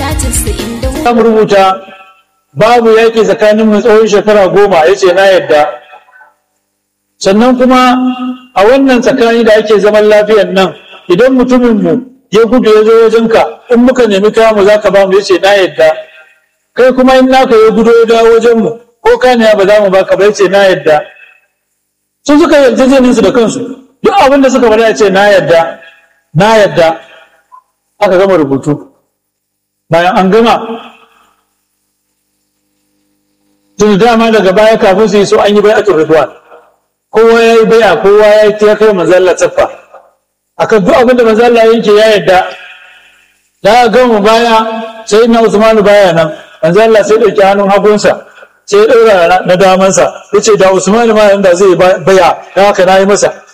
za mu rubuta babu yaƙi tsakanin mu tsawon shekara goma ya ce na yadda sannan kuma a wannan tsakani da ake zaman lafiyan nan idan mutuminmu ya gudu ya zo wajenka in muka nemi kaya mu za ka ba mu ya ce na yadda kai kuma in naka ya gudu ya dawo wajenmu ko kaniya ba za mu baka ba ya ce na yadda sun suka yarjejenin su da kansu duk abin da suka faɗa ya ce na yadda na yadda aka gama rubutu bayan an gama tun dama daga baya kafin su yi so an yi bai'atul ridwan kowa ya yi bai'a kowa ya yi ta kai manzalla tsaffa akan duk abin da manzalla yanke ya yadda da gama baya sai na usmanu baya nan manzalla sai ɗauki hannun hagunsa sai ya ɗaura na damansa ya ce da usmanu ma da zai baya da haka na yi masa